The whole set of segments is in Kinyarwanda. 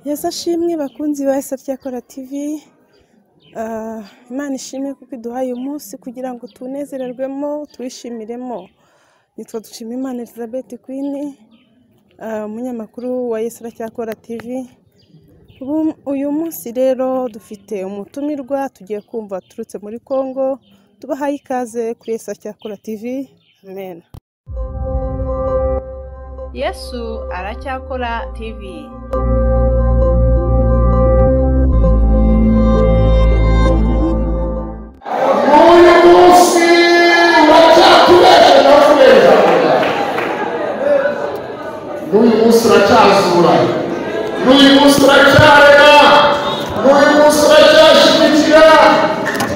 yeza shimwe bakunzi ba Satyakora TV Ah, imana ishimwe kuko iduhaye umunsi kugira ngo tunezererwemo tuwishimiremo nitwa dushima imana elizabeth queen ah, umunyamakuru wa yesu aracyakora tv Ubu- uyu munsi rero dufite umutumirwa tugiye kumva aturutse muri congo tubahaye ikaze kuri yesu aracyakora tv amen yesu aracyakora tv Uyu munsi uracyatubesha uratubesha n'uyu munsi uracyazura n'uyu munsi uracyarega n'uyu munsi uracyashyigikira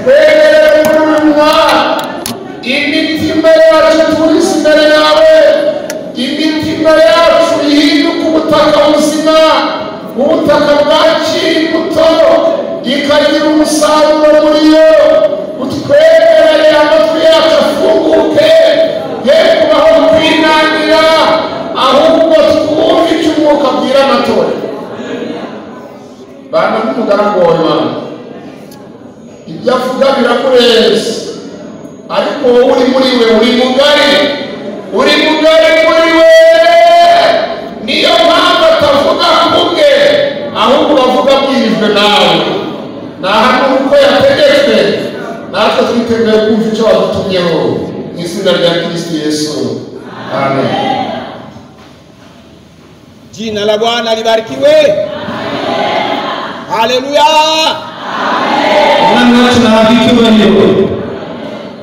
twegereye kurunywa imitima yacu turize imbere yawe imitima yacu ihinduka ubutaka buzima ubutaka bwakira imbuto ikagira umusaruro muri yo utwegereye amatwi yacu afunguke ye kubaho kwinangira ahubwo twumve icyo umwuka abwira amatora bana n'umugaragu wawe bana ibyo avuga birakurenze ariko wowe uri muri we uri mugari uri mugari muri we niyo mpamvu atavuga ku bwe ahubwo bavuga abwirijwe nawe nta hantu uko yategetswe natwe twiteguye kumva icyo wadutumyeho mu izina rya kirisiti yesu amen Jina la Bwana libarikiwe. Haleluya! Bwana wetu na hakika leo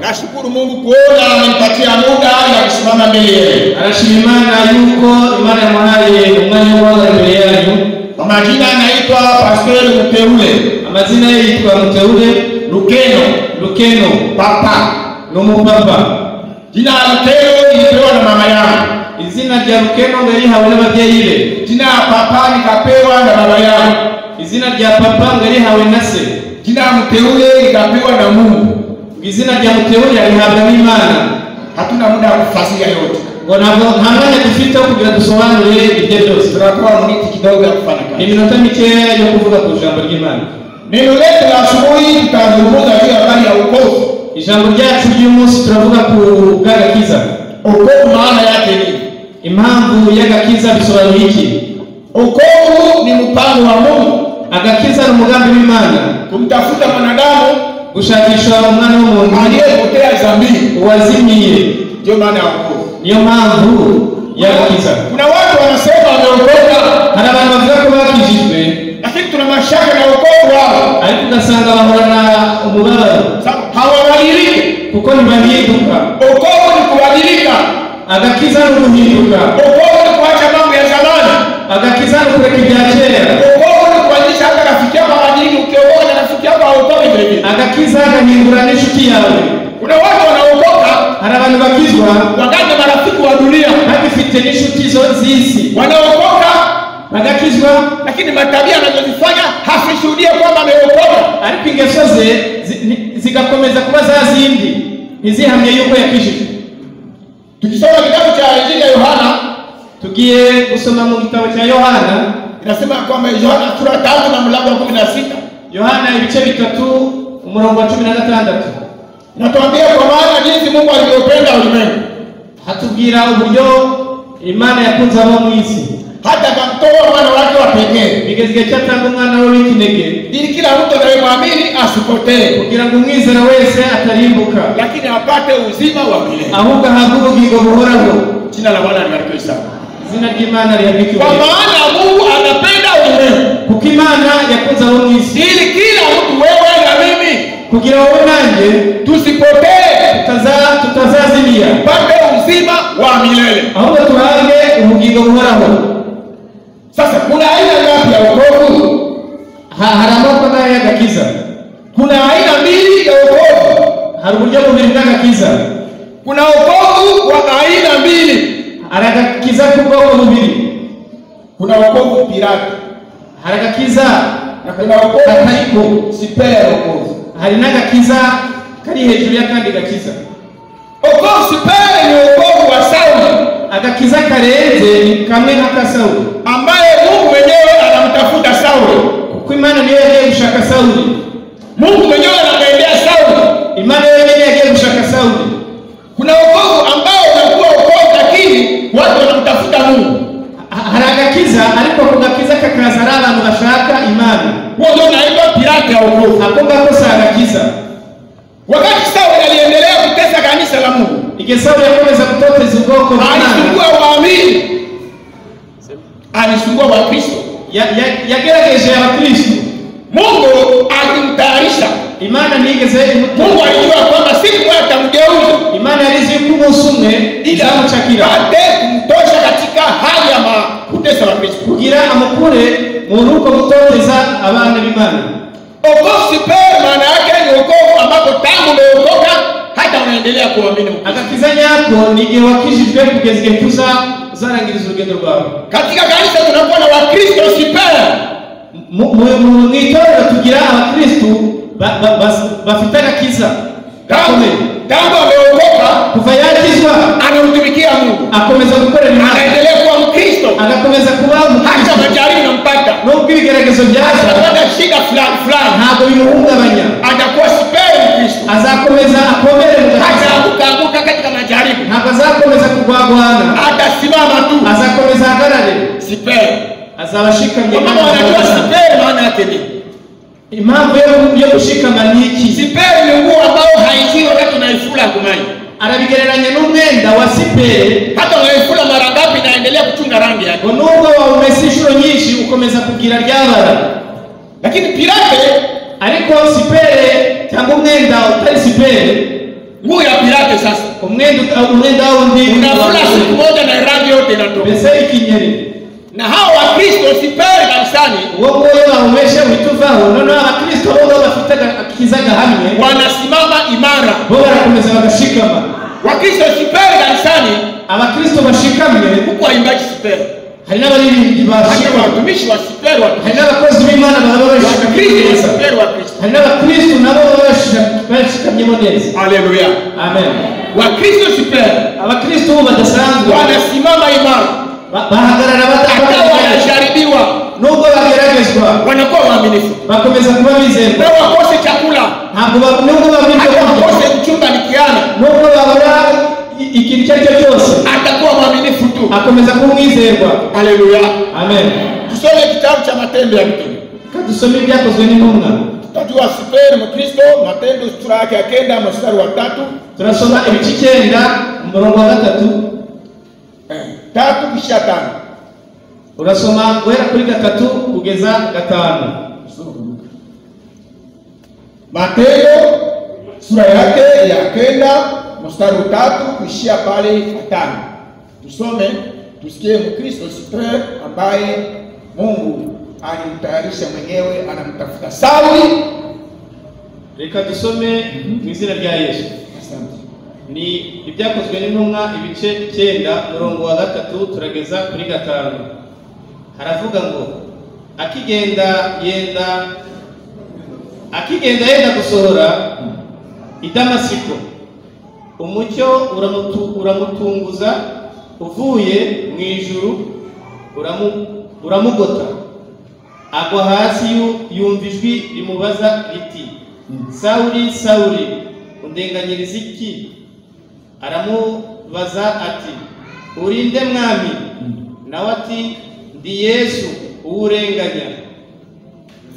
Nashukuru Mungu kuona amenipatia muda na kusimama mbele yenu. anashima Imana yuko Imana ya mwanaye umwanya w'uwaza mbere yanyu Kwa majina anaitwa Pastor Mteule amazina ye yitwa Muteule Lukeno Lukeno Papa. ni umupapa Jina la Lukeno nilipewa na mama yangu. izina rya Lukeno ngo rihawe n'ababyeyi be Jina la Papa nikapewa na baba yangu. izina rya papa ngo rihawe na se Jina la Mteule nikapewa na Mungu. izina rya Muteule yarihabwa n'Imana Hatuna muda wa kufasiria yote. ngo ntabwo nta mwanya dufite wo kugira dusobanure ibyo byose Tunakuwa miti kidogo ya kufanya ni kazi. iminota mikeya yo kuvuga ku ijambo ry'Imana Neno letu la asubuhi tutazungumza juu ya habari ya wokovu. ijambo ryacu ry'umunsi turavuga ku bw'agakiza Wokovu maana yake nini? impamvu y'agakiza bisobanuye iki Wokovu ni mpango wa Mungu agakiza ni umugambi w'Imana kumtafuta mwanadamu gushakisha umwana w'umuntu aliyepotea dhambini, wazimiye ndio maana ya wokovu. niyo mpamvu y'agakiza Kuna watu wanasema wameokoka, hari abantu bavuga ko bakijijwe lakini tuna mashaka na wokovu wao, ariko ugasanga bahorana umubabaro sababu hawabadiliki. kuko ntibahinduka Wokovu ni kubadilika, agakiza ni uguhinduka wokovu ni kuacha mambo ya zamani, agakiza ni ukureka ibya kera wokovu ni kubadilisha hata rafiki yako hawajiri, ukiokoka na rafiki yako haokoki vile vile. agakiza agahindura n'inshuti yawe Kuna watu wanaokoka hari abantu bakizwa wakati marafiki wa dunia bagifite n'inshuti zo z'isi wanaokoka bagakizwa lakini matabia anazozifanya hasishuhudie kwamba ameokoka. ariko ingeso ze zi- ni- zigakomeza kuba za zindi ntizihamye yuko yakijijwe Tukisoma kitabu cha Injili ya Yohana tugiye gusoma mu gitabo cya yohana inasema kwamba Yohana sura tatu na mlango wa kumi na sita yohana ibice bitatu umurongo wa cumi na gatandatu inatuambia kwa maana jinsi Mungu alivyopenda ulimwengu hatubwira uburyo imana yakunze abo mu isi hata akamtoa mwana wake wa pekee bigeze igihe cyatanga umwana we w'ikinege ili kila mtu anayemwamini asipotee, kugira ngo umwizera wese atarimbuka lakini apate uzima wa milele. ahubwo ahabwe ubugingo buhoraho Jina la Bwana libarikiwe sana. izina ry'imana rihagikwe Kwa maana Mungu anapenda ulimwengu kuko imana yakunze abo mu isi ili kila mtu, wewe na mimi, kugira wowe nanjye tusipotee tutaza- tutazazimiya upate uzima wa milele. ahubwo tuhabwe ubugingo buhoraho Sasa kuna aina ngapi ya wokovu? Ha- hari amoko nayo y'agakiza Kuna aina mbili ya wokovu. hari uburyo bubiri bw'agakiza Kuna wokovu wa aina mbili. hari agakiza k'ubwoko bubiri Kuna wokovu pirati hari agakiza na kuna wokovu katariko sipea ya wokovu. hari n'agakiza kari hejuru y'akandi gakiza Wokovu sipea ni wokovu wa Sauli agakiza karenze ni kamwe n'aka sawuli ambaye Mungu mwenyewe anamtaka kumtafuta Sauli. kuko imana niyo yagiye gushaka sawuli Mungu mwenyewe anamwendea Sauli. imana yeye nyine yagiye gushaka sawuli Kuna wokovu ambao unakuwa wokovu, lakini watu wanamtafuta Mungu. Ha- hari agakiza ariko ako gakiza kakaza ari abantu bashaka imana Huo ndio unaitwa pirati ya wokovu. ako ngako si agakiza Wakati Sauli aliendelea kutesa kanisa la Mungu, igihe sawuli yakomeza gutoteza ubwoko bw'imana alisumbua waamini, alisumbua Wakristo. Ya- ya- yagerageje abakristu Mungu alimtayarisha. imana ntiyigeze Mungu imutunga alijua kwamba siku moja atamgeuza imana yarizi yuko umunsi umwe ila izamukakira apate kumtosha katika hali ya ma- kutesa Wakristo. kugira amukure mu rugo gutoteza abana b'imana Okovu pia maana yake ni wokovu ambapo tangu umeokoka hata unaendelea kuamini Mungu. agakiza nyako ni igihe wakijijwe kugeza igihe tuza uzarangiriza urugendo rwawe Katika kanisa tunakuwa na Wakristo sipera Mu- mu- mu- mu itorero tugira abakristu ba- ba- bas- bafite agakiza tangu gakomeye tangu ameokoka kuva yakizwa anamtumikia Mungu, akomeza gukora imana anaendelea kuwa Mkristo agakomeza kuba hata umukristu majaribu nampata, nubwo ibigeragezo byaza atapata shida fulani fulani, ntabwo bimuhungabanya atakuwa sipera Mkristo, azakomeza akomere mu hata gakiza akukaanguka katika majaribu, ntabwo azakomeza kurwagwana atasimama tu azakomeza ahagarare sipera. azaba ashikamye Kwa maana wanajua sipera maana yake nini? impamvu yo- yo gushikama ni iki Sipera ni nguo ambayo haingii wakati unaifula kumani, arabigereranya n'umwenda wa sipere hata unaifula mara ngapi inaendelea kuchunga rangi yake. ngo nubwo wawumesa inshuro nyinshi ukomeza kugira ryabara Lakini Pilate, ariko sipere cyangwa umwenda utari sipere nguo ya Pilate sasa umwenda umwenda wundi unafula siku moja na rangi yote inatoka. mbese ikinyeri Na hao Wakristo sipere kanisani uwo nguwo wawumeshe uhita uvaho noneho abakristo bo bo bafite agakiza gahamye wanasimama imara. bo barakomeza bagashikama Wakristo sipere kanisani, abakristo bashikamye huku waimbaji sipere, hari n'abaririmbyi lakini bashikama watumishi wa sipere wa hari n'abakozi b'imana baba Wakristo bashikamye ni neza sipere wa Kristo. hari n'abakristu nabo baba bashika- bashikamyemo neza Haleluya. amen Wakristo sipere abakristu bo badasanzwe wanasimama imara, ba- bahagarara hata batabagaragara wanajaribiwa, nubwo bageragezwa wanakuwa waaminifu, bakomeza kuba bizerwa na wakose chakula, ntabwo ba- nubwo babirya hata kurya wakose kuchumba nikiana, nubwo babura i- ikintu icyo ari cyo cyose atakuwa mwaminifu tu. akomeza kuba umwizerwa Haleluya. amen Tusome kitabu cha Matendo ya Mitume. kadusome ibyakozwe n'intumwa Tutajua siperi Mkristo, Matendo sura yake ya kenda mstari wa tatu turasoma ibice icyenda umurongo wa gatatu tatu kisha tano urasoma guhera kuri gatatu kugeza gatanu Matendo sura yake ya kenda mstari wa tatu kuishia pale patano. Tusome tusikie Mkristo siperi ambaye Mungu alimtayarisha mwenyewe, anamtafuta Sauli. reka dusome mu izina rya yesu Asante. ni ibyakozwe n'intumwa ibice cyenda umurongo wa gatatu turageza kuri gatanu haravuga ngo akigenda yenda akigenda yenda gusohora i damasiko umucyo uramutu- uramutunguza uvuye mu ijuru uramu- uramugota agwa hasi yu- yumva ijwi rimubaza riti sawuri sawuri undenganyiriza iki aramubaza ati urinde mwami nawe ati ndi yesu uwurenganya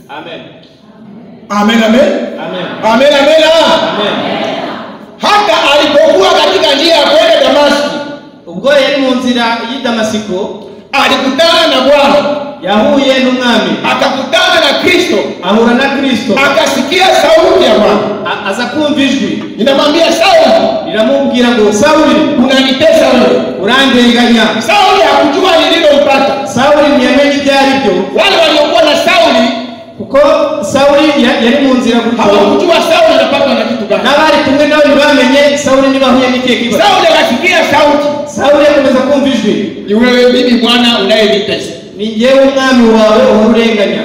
amen Amen, amen. amen Amen, amen. ah. amen Hata alipokuwa katika njia ya kwenda Damaski, ubwo yari mu nzira y'i damasiko alikutana na Bwana, yahuye n'umwami akakutana na Kristo, ahura na kristo akasikia sauti ya Bwana A- aza kumva ijwi inamwambia Sauli, riramubwira ngo sawuli unanitesa wewe. urandenganya Sauli hakujua lililompata. sawuli ntiyamenye ibyo ari byo Wale waliokuwa na Sauli kuko sawuli ya- yari mu nzira gutyo hawakujua Sauli anapatwa na kitu gani. n'abari kumwe nawe ntibamenye sawuli ntibahuye n'ikihe kibazo Sauli akasikia sauti, sawuli akomeza kumva ijwi ni wewe mimi Bwana unayenitesa. ni njyewe umwami wawe uhurenganya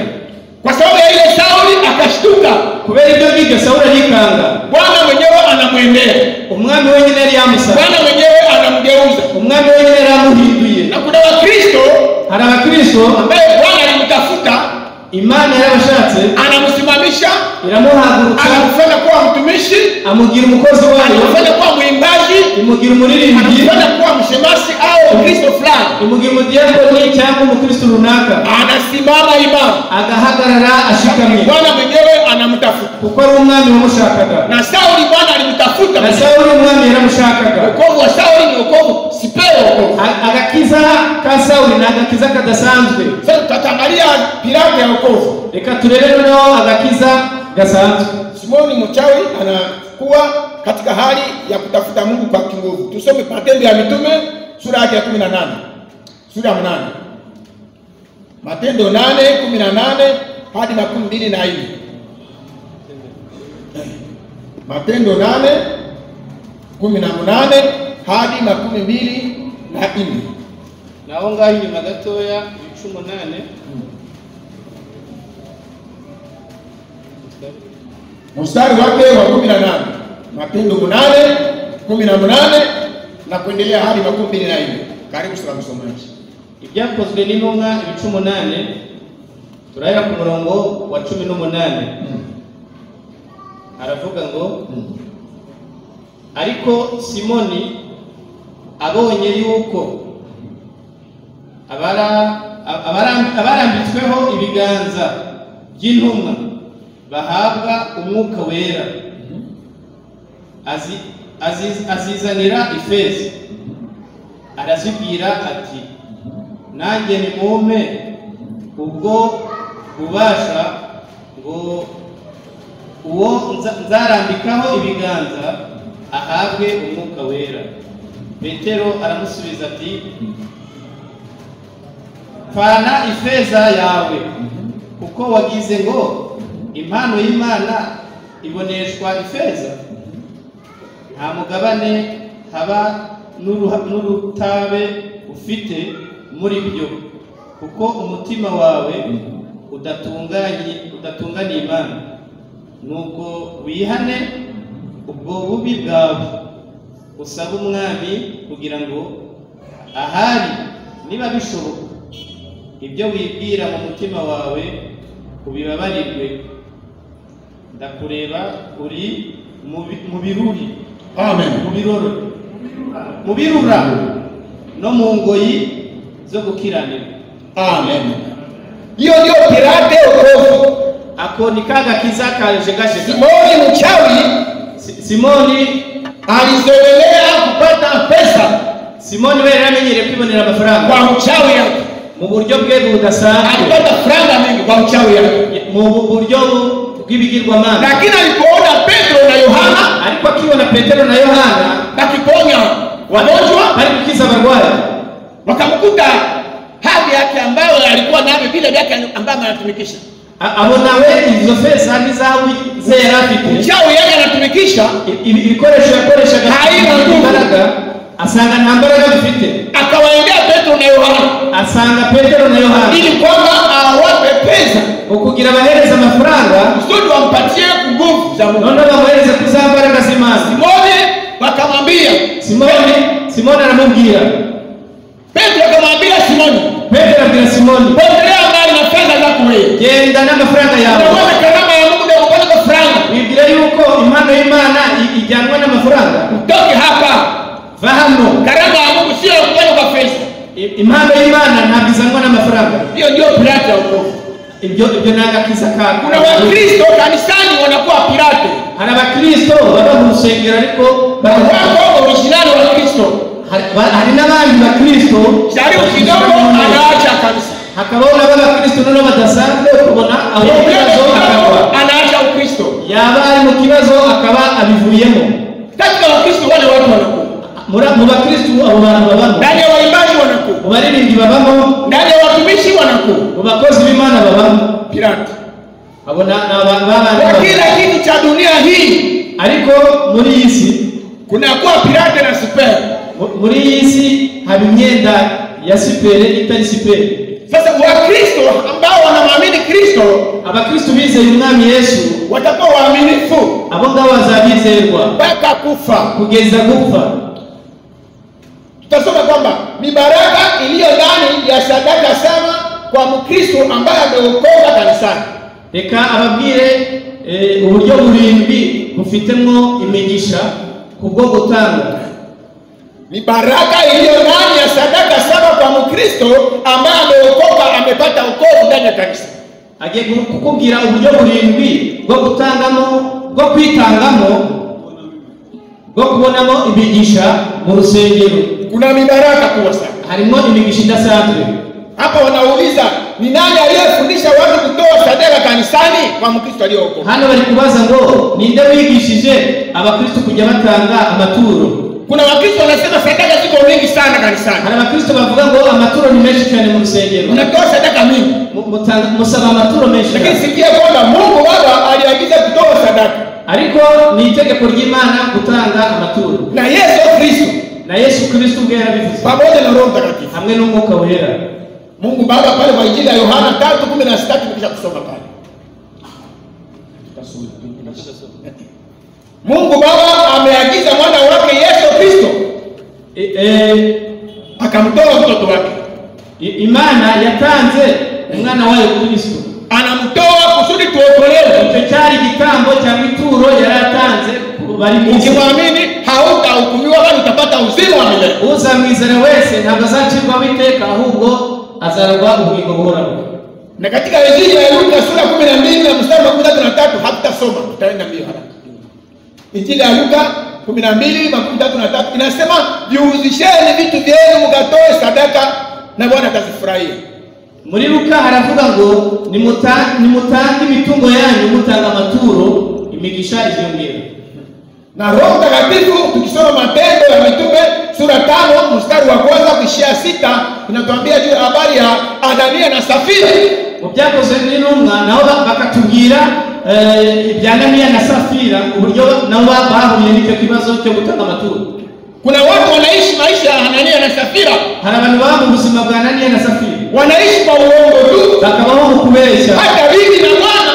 Kwa sababu ya ile Sauli akashtuka, kubera ibyo bibyo sawuli arikanga Bwana mwenyewe anamwendea, umwami wenyine yari yamusaba Bwana mwenyewe anamgeuza. umwami wenyine yari amuhinduye Na kuna Wakristo hari abakristo ambaye Bwana alimtafuta imana yarabashatse anamusimamisha iramuhagurutsa anamfanya kuwa mtumishi amugira umukozi wayo anamfanya kuwa mwimbaji imugira umuririmbyi anamfanya kuwa mshemasi au kristo fulani imugira umudiyakoni cyangwa umukristo runaka anasimama imara agahagarara ashikamye bwana mwenyewe anamtafuta kuko ari umwami wamushakaga na sauli bwana na alimtafuta sawuli umwami yaramushakaga wokovu wa sauli ni wokovu sipewe wokovu A- agakiza ka sawuli ni agakiza kadasanzwe sasa tutatangalia piramu ya wokovu reka turebe noneho agakiza gasanzwe simoni mchawi anakuwa katika hali ya kutafuta mungu kwa kinguvu tusome matendo ya mitume sura yake ya kumi na nane sura ya mnane matendo nane kumi na nane hadi makumi mbili na nne matendo nane kumi na mnane hadi makumi mbili na nne naho ngaho inyuma gatoya ibice umunani mstari wake wa kumi na nane matendo mnane kumi na mnane na kuendelea hadi makumi mbili na nne karibu sana msomaji ibyakozwe n'intumwa ibice umunani turahera ku murongo wa cumi n'umunani aravuga ngo ariko simoni abonye yuko abara- abara- abarambitsweho ibiganza by'intumwa bahabwa umwuka wera azi- aziz- azizanira ifeza arazibwira ati nanjye nimumpe ubwo bubasha ngo uwo nza- nzarambikaho ibiganza ahabwe umwuka wera petero aramusubiza ati pfana ifeza yawe kuko wagize ngo impano y'imana iboneshwa ifeza nta mugabane haba n'uruha- n'urutabe ufite muri byo kuko umutima wawe udatunganye udatunganiye imana nuko wihane ubwo bubi bwawe usaba umwami kugira ngo ahari niba bishoboka ibyo wibwira mu mutima wawe ubibabarirwe ndakureba uri mu bi- mu biruri amen mu biroro mu birura no mu ngoyi zo gukiranirwa amen hiyo ndio pirate ya wokovu ako ni ka gakiza kajegajega simoni mchawi Si- simoni alizoelea kupata pesa simoni we yari amenyereye kwibonera amafaranga kwa uchawi yake mu buryo bwe budasanzwe alipata franga mingi kwa uchawi yake mu bu- buryo bu- bw'ibigirwamana lakini alipoona petro na yohana ariko akibona petero na yohana bakiponya wagonjwa bari gukiza abarwayi wakamkuta hali yake ambayo alikuwa navyo vile vyake ambavyo anatumikisha a- abona we izo feza n'izahabu ze yari afite uchawi yake anatumikisha I- ibi- ibikoresho yakoreshaga Haina nguvu. imbaraga asanga nta mbaraga bifite akawaendea petro na yohana asanga petero na yohana ili kwamba awape pesa ukugira abahereza amafaranga kusudi wampatie nguvu za mungu noneho bamuhereze ku za mbaraga z'imana simoni wakamwambia simoni simoni aramubwira petro akamwambia simoni petero abwira simoni pondelea mbali na fedha zako wewe genda n'amafaranga yawe unaona karama ya mungu ndio kupata franga wibwira yuko impano y'imana i- ijyanwa n'amafaranga utoke hapa va hano karama ya mungu sio ya kupata kwa pesa I- impano y'imana ntabwo izanwa n'amafaranga hiyo ndio pirate ya wokovu ibyo ibyo ni agakiza kawe kuna wakristo kanisani wanakuwa pirate hari abakristo baba mu rusengero ariko baba- wako orijinali wa kristo hari ba- hari n'abandi bakristo jaribu kidogo anaacha kanisa hakabaho n'abakristo noneho badasanzwe kubona aho Kidogo ibibazo akabona kidogo anaacha ukristo yaba ari mu kibazo akaba abivuyemo katika wakristo wale watu wanakuwa Muri- mu bakristu abo bantu babamo ndani ya waimbaji wanakuwa mu baririmbyi babamo ndani ya watumishi wanakuwa mu bakozi b'imana babamo pirate abo ni ni abantu b'abandi kwa babamo. kila kitu cha dunia hii ariko muri iyi si kunakuwa pirate na sipero mu- muri iyi si haba imyenda ya sipere itari sipere sasa wakristo ambao wanamwamini kristo abakristu bizeye umwami yesu watakuwa waaminifu abo ngabo bazabizerwa mpaka kufa kugeza gupfa tutasoma kwamba ni baraka iliyo ndani ya sadaka saba kwa mkristo ambaye ameokoka kanisani reka ababwire eh, uburyo burindwi bufitemo imigisha kubwo gutanga ni baraka iliyo ndani ya sadaka saba kwa mkristo ambaye ameokoka amepata wokovu ndani ya kanisa agiye gu- kukubwira uburyo burindwi bwo gutangamo bwo kwitangamo bwo kubonamo imigisha mu rusengero kuna mibaraka kubwa sana harimo imigisha idasanzwe hapa wanauliza ni nani aliyefundisha watu kutoa sadaka kanisani kwa mkristo aliyeokoka hano bari kubaza ngo ninde wigishije abakristo kujya batanga amaturo kuna wakristo wanasema sadaka ziko mingi sana kanisani hari abakristo bavuga ngo amaturo ni menshi cyane mu rusengero unatoa sadaka mingi Mu- mutanga- musaba amaturo menshi lakini cyane sikia kwamba mungu baba aliagiza kutoa sadaka ariko ni itegeko ry'imana gutanga amaturo na yesu kristo na yesu kristo ubwe yarabivuze pamoja na roho mtakatifu hamwe n'umwuka wera mungu baba pale kwa injili ya yohana tatu kumi na sita tumekisha kusoma pale Tutasoma, tutasoma. mungu baba ameagiza mwana wake yesu kristo E- e- akamtoa mtoto wake i- imana yatanze umwana wayo kristo anamtoa kusudi tuokolewe icyo cyari igitambo cyangwa ituro yari atanze ku bari mu isi ukimwamini hautahukumiwa bali utapata uzima wa milele uzamwizera wese ntabwo azacirwaho iteka ahubwo azaragwa ubugingo buhoraho na katika injili ya luka sura kumi na mbili na mstari wa kumi na tatu na tatu hatutasoma tutaenda mbio haraka injili ya luka kumi na mbili makumi tatu na tatu inasema viuzisheni vitu vyenu mkatoe sadaka na bwana atazifurahia muri luka haravuga ngo "Nimuta- nimutange imitungo yanyu mutanga amaturo imigisha iziyongera na roho mtakatifu tukisoma matendo ya mitume sura tano mstari wa kwanza kuishia sita inatuambia juu ya habari ya anania na safira mu byakozwe n'intumwa nabo ba- bakatubwira eh, ibya naniya na safira uburyo nabo ba- bahuye n'icyo kibazo cyo gutanga amaturo kuna watu wanaishi maisha ya anania na safira hari abantu baba mu buzima bwa naniya na safira wanaishi kwa uongo tu bakabaho mu kubeshya hata bibi na mwana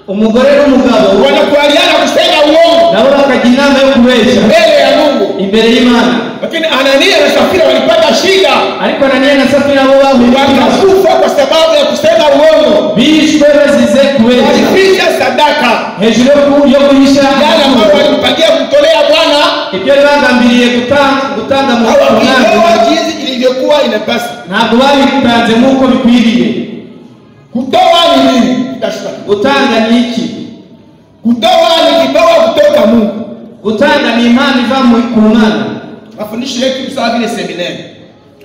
umugore n'umugabo wanakubaliana kusema uongo nabo bakagira inama yo kubeshya mbele ya mungu imbere y'imana lakini anania na safira walipata shida ariko naniya na safira bo bahuye n'ikibazo wakakufa kwa sababu ya kusema uongo bishwe bazize kubeshya walificha sadaka hejuru yo ku- yo guhisha yale ambayo walimpangia kumtolea bwana ibyo yari bagambiriye gutanga gutanga mu hawakitoa mwanzo jinsi ilivyokuwa inapasa ntabwo babitanze nk'uko bikwiriye kutoa ni nini Tutashuka. gutanga ni iki kutoa ni kipawa kutoka mungu gutanga ni impano iva mu- ku mwana mafundisho yetu ni sawa vile seminari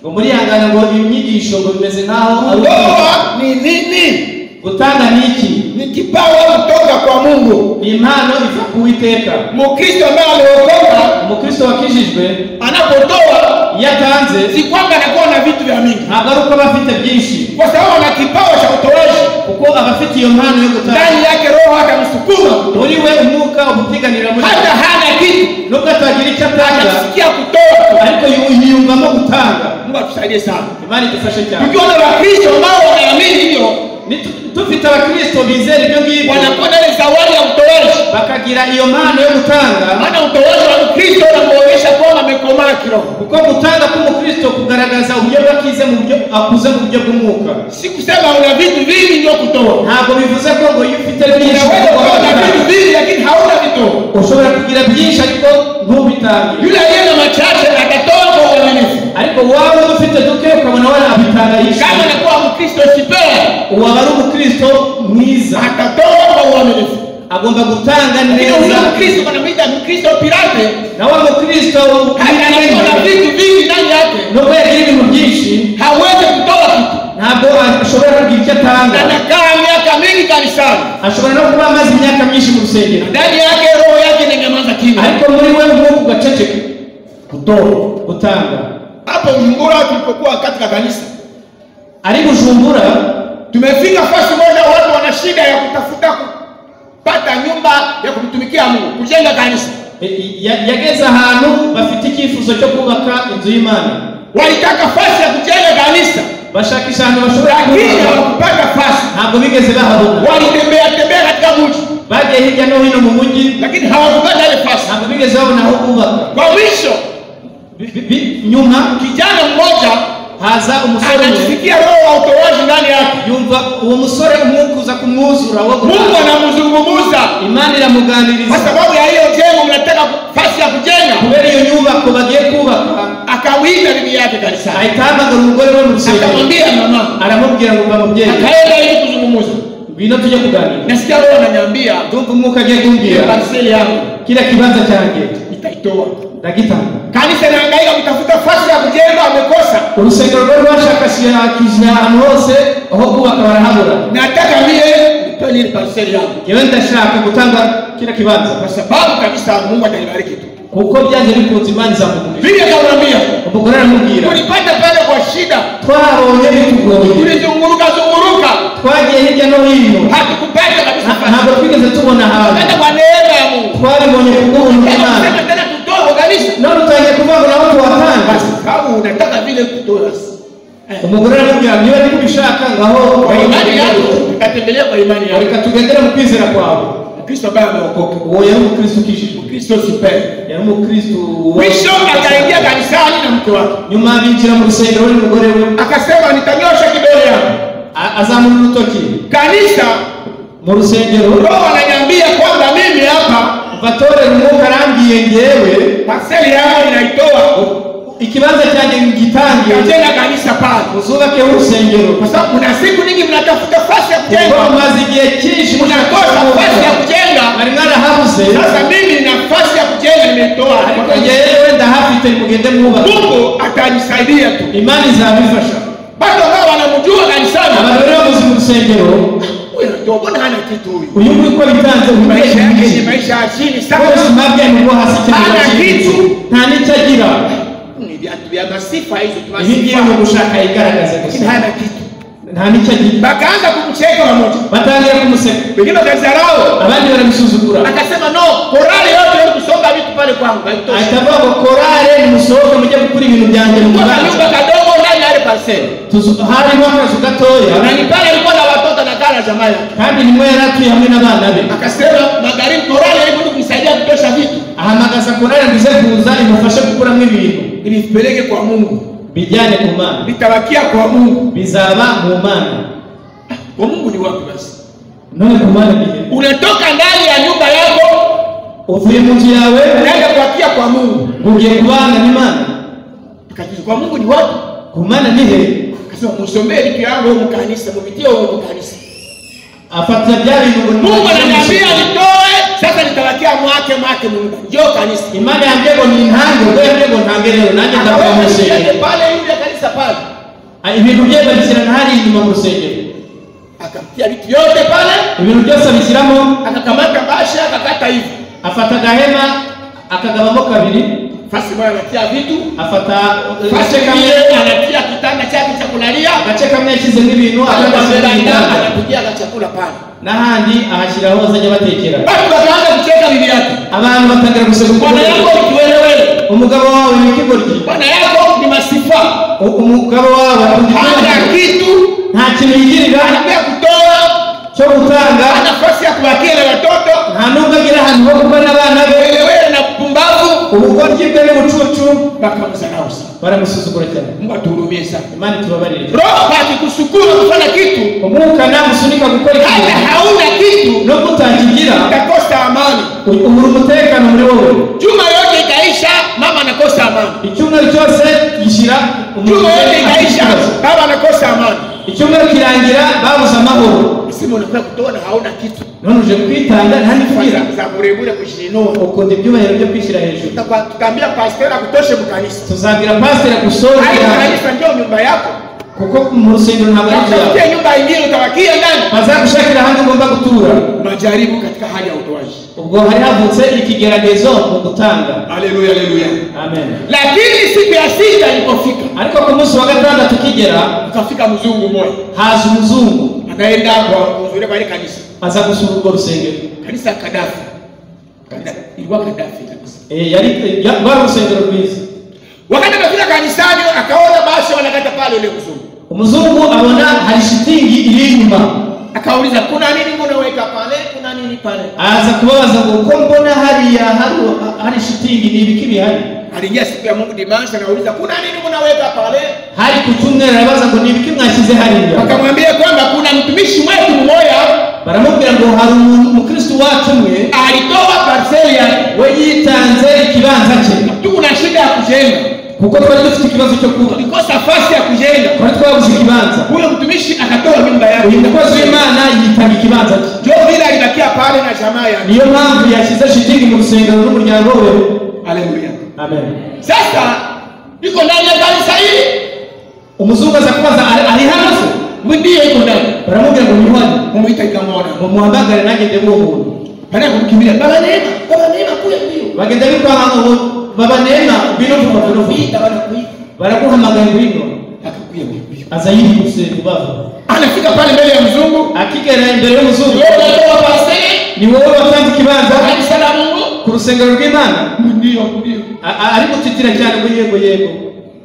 ngo murihangana ngo inyigisho ngo bimeze nk'aho ari ukwiga. kutoa ni nini gutanga ni iki ni kipawa kutoka kwa mungu ni impano iva ku witeka mukristo ambaye ameokoka umukristo wakijijwe anapotoa iyo atanze si kwamba anakuwa na vitu vya mingi ntabwo ari uko aba afite byinshi kwa sababu ana kipawa cha utoaji kuko aba afite iyo mpano yo gutanga ndani yake roho atamsukuma muri we umwuka umupiganira muri we hata hana kitu nubwo atagira icyo atanga atasikia kutoa ariko yu- yiyumvamo gutanga mungu atusaidie sana imana idufashe cyane tukiwa na wakristo ambao wanaamini hivyo Ni tu- dufite abakristo bizera ibyo ngibyo wanakuwa na ile zawadi ya utoaji bakagira iyo mpano yo gutanga maana utoaji wa mkristo unamuonyesha kwamba amekomaa kiroho kuko gutanga k'umukristo kugaragaza uburyo bwakize mu buryo akuze mu buryo bw'umwuka si kusema una vitu vingi ndio kutoa ntabwo bivuze ko ngo iyo ufite byinshi unaweza ugomba kuwa na gutanga. vitu vingi lakini hauna vitoa ushobora kugira byinshi ariko ntubitange yule aliye na machache atatoa kwa uaminifu ariko waba ufite duke ukabona wanabitanga yishe kama anakuwa mkristo sipea waba ari umukristo mwiza atatoa kwa uaminifu agomba gutanga lakini huyo neza mkristo wanamwita mkristo pirate na wa mukristo anakuwa na w'umwenge, vitu vingi ndani yake nubwo yagira ibintu byinshi hawezi kutoa kitu ntabwo ashobora kugira icyo atanga anakaa miaka mingi kanisani ashobora no kuba amaze imyaka myinshi mu rusengero ndani yake roho yake inanyamaza kimya ariko muri we umwuka ugaceceka gutora gutanga hapo mzungura tulipokuwa katika kanisa ari bujumbura tumefika fasi moja watu wana shida ya kutafuta kupata nyumba ya kumtumikia mungu kujenga kanisa e- e- ya- yageze ahantu bafite icyifuzo cyo kubaka inzu y'imana walitaka fasi ya kujenga kanisa bashakisha ahantu bashobora lakini kubaka hawakupata fasi ntabwo bigeze bahabona walitembea tembea katika mji bagiye hirya no hino mu mujyi lakini hawakupata ile fasi ntabwo bigeze babona aho kubaka kwa mwisho Bi- bi- bi- nyuma kijana mmoja haza umusore umwe anajisikia roho wa utoaji ndani yake yumva uwo musore umwuka uza kumwuzura wo mungu gutanga. anamzungumuza imana kwa iramuganiriza sababu ya hiyo jengo mnataka fasi ya kujenga kubera iyo nyubako bagiye kubaka akawinda bibi yake kanisani ahita ahamagara umugore we mu rusengero akamwambia mama aramubwira ngo mba mubyeyi akaenda ili kuzungumuza ngwino tujye kuganira nasikia roho ananiambia ndumva umwuka agiye hiyo kumbwira kanseli yangu kila kibanza cyanjye nitaitoa ndagitanga kanisa inahangaika kutafuta fasi ya kujenga wamekosa urusengero rwo rwashakashakishije ahantu hose aho kubaka barahabura nataka mie nipewe ile parcel yangu ngewe ndashaka gutanga kila kibanza kwa sababu kabisa mungu atanibariki tu kuko byanjye bikunze imana izamukubira vile kaunambia umugore aramubwira tulipata pale kwa shida twahabonye bitugoye tulizunguruka zunguruka twagiye hirya no hino hatukupata kabisa Nta- fasi ntabwo twigeze tubona hata hantu kwa neema ya mungu twabibonye kubuntu imana Sema tena tutoe kabisa none utangiye kuvuga nawe tuwatanga kwa sababu unataka vile kutoa umugore aramubwira niba niba ubishaka ngaho kwa imani yako utatembelea kwa imani yako reka tugendere mu kwizera kwawe mkristo ambaye ameokoka uwo yari umukristo ukijijwe mkristo sipee yari umukristo wa- mwisho akaingia kanisani na mke wake nyuma binjira mu rusengero we n'umugore we akasema nitanyosha kidole yangu a- azamura urutoki kanisa mu rusengero roho ananiambia kwamba mimi hapa batore umwuka arambiye ngewe paseli yangu inaitoa ikibanza cyanjye ngitangiye itajenga kanisa pale uzubakeho urusengero kwa sababu kuna siku nyingi mnatafuta fasi ya kuko kujenga mumaze igihe cyinshi mnakosa fasi ya kujenga mwari mwarahabuze sasa mimi nina fasi ya kujenga nimeitoa ariko ngewe ndahafite mugende mwubaka mungu atanisaidia tu imana izabifasha bado ambao wanamjua kanisani abantu rero babuze mu rusengero huyu anatoa mbona hana kitu huyu uyu nguri uko bitanze maisha yake ni ubwenge maisha ya chini bose sana mabwe ni bwo hasi cyane Hana kitu. nta n'icyo agira ni viatu vya masifa hizo ibi ngibi ni tunasifa ugushaka yigaragaze lakini gusa hana kitu nta n'icyo agira bakaanza kumcheka pamoja batangira kumuseka wengine wakazarau abandi baramusuzugura akasema no korale yote ili kusonga vitu pale kwangu haitoshi ahita avuga ngo korale nimusohoke mujye gukora ibintu byanjye mu Kwa mubanza kanyumba kadogo ndani ya ile parcel Tuzu- harimo akazu na gatoya ni pale alikuwa na watoto na kala jamaa yake kandi nimwe yari atuye hamwe n'abana be akasema magharibi korale ili kuja kumsaidia kutosha vitu ahamagaza korale ngo ize kuza imufashe gukuramo ibintu ili vipeleke kwa Mungu bijyane ku mana vitabakia kwa Mungu bizaba mu mana kwa Mungu ni wapi basi none ku mana bihe unatoka ndani ya nyumba yako uvuye mu nzu yawe unaenda kuatia kwa mungu ugiye kubana n'imana Tukajibu, kwa mungu ni wapi ku mana bihe akasema musomee vitu yangu huko kanisa mupitie huko kanisa afatira bya bintu ngo mungu nimubashe ananiambia gusohoka. nitoe sasa nitawakia mwake mwake mungu njoo kanisa imana yanjye ngo nintange ubwo yanjye ngo ntange rero nanjye ndavuga mu Akaweka mshale rusengero pale yule kanisa pale Ah, ibintu bye babishyirana hariya inyuma mu rusengero akamtia vitu vyote pale ibintu byose abishyiramo akakamata bashi akakata hivi afata agahema akagabamo kabiri fasi moja anatia vitu afata eh, fasi agace kamwe nyingine anatia kitanda chake cha kulalia agace kamwe yashyizemo ibintu akandi ashyiramo anakwambia igitanda anapigia ka chakula pale n'ahandi ahashyiraho bazajya batekera basi wakaanza kucheka bibi yake abantu batangira bwana yako guseguka ukiwelewele umugabo wawe ni ikigoryi bwana yako ni masifa U- umugabo wawe hana kitu nta kintu yigirira anakuya kutoa cyo gutanga hana nafasi ya kubakia na watoto nta n'ubwo agira ahantu ho kuba n'abana be welewele na pumbavu ubugoryi bwe n'ubucucu bakamzarau sana baramusuzugura cyane mungu atuhurumie sana imana itubabarire roho akikusukuma kufanya kitu umwuka namusunika gukora hata ikintu hauna kitu nubwo utakigira utakosa amani u- ubura umutekano muri wowe juma yote ikaisha mama anakosa amani icyumweru cyose gishyira umuntu juma yote ikaisha ikibazo. baba anakosa amani icyumweru kirangira babuze amahoro simu unakuya kutoa na hauna kitu none uje kwitanga nta n'ifugira Kwanza za burebure kushinua ukunda ibyubahiro byo kwishyira hejuru Tutakwa- tutaambia pastor akutoshe mukanisa tuzabwira pasiteri gusoza hayo kanisa ndio nyumba yako kuko mu rusengero ntabwo ari ibyawe utafutie nyumba ingine utawakia ndani bazagushakira ahandi ugomba gutura majaribu katika hali ya utoaji ubwo hari havutse ikigeragezo mu gutanga haleluya haleluya amen lakini siku ya sita ilipofika ariko ku munsi wa gatandatu ukigera ukafika mzungu mmoja haza umuzungu anaenda kwa kuhudhuria pale kanisa aza gusura urwo rusengero kanisa ya kadafi Kada- ilikuwa kadafi kanisa Eh, yari ya- rwari urusengero rwiza wakati anafika kanisani akaona basi wanakata pale ule mzungu umuzungu abona hari shitingi iri inyuma akauliza kuna nini mbona weka pale kuna nini pale aza kubabaza ngo ko mbona hariya hari hari shitingi ni ibiki bihari aliingia siku ya Mungu dimanshi, akauliza kuna nini mnaweka pale? hari ku cyumweru arabaza ngo ni ibiki mwashyize hariya Wakamwambia kwamba kuna mtumishi wetu mmoja baramubwira ngo hari umuntu umukristo wacu umwe alitoa parcel ya we yitanze ikibanza cye tuna shida ya kujenga, kuko twari dufite ikibazo cyo kubaka tulikosa nafasi ya kujenga. twari twabuze ikibanza Huyo mtumishi akatoa nyumba yake, uyu mukozi w'imana yitanga ikibanza cye ndio vile alibakia pale na jamaa yake. niyo mpamvu yashyize shitingi mu rusengero n'umuryango we Haleluya! amen Sasa iko ndani ya kanisa hili, umuzungu aza kubaza "Ari- ari hano se ndiyo iko ndani, baramubwira ngo niwanye mumuita ikamwona, ngo muhamagare nanjye ndebe uwo muntu baada ya kumkimbia, baba neema, baba neema, kuya ndio bagenda bikwanga ngo baba neema bino vuba bino vuba kuita, wanakuita baraguhamagaye ngwino akakuya mbio. aza yihuse kubavu Anafika pale mbele ya mzungu, akigera imbere y'umuzungu wewe unatoa parcel, ni wowe watanze ikibanza kanisa la Mungu, ku rusengero rw'imana ndio ndio A- a- ari gutitira cyane ngo yego yego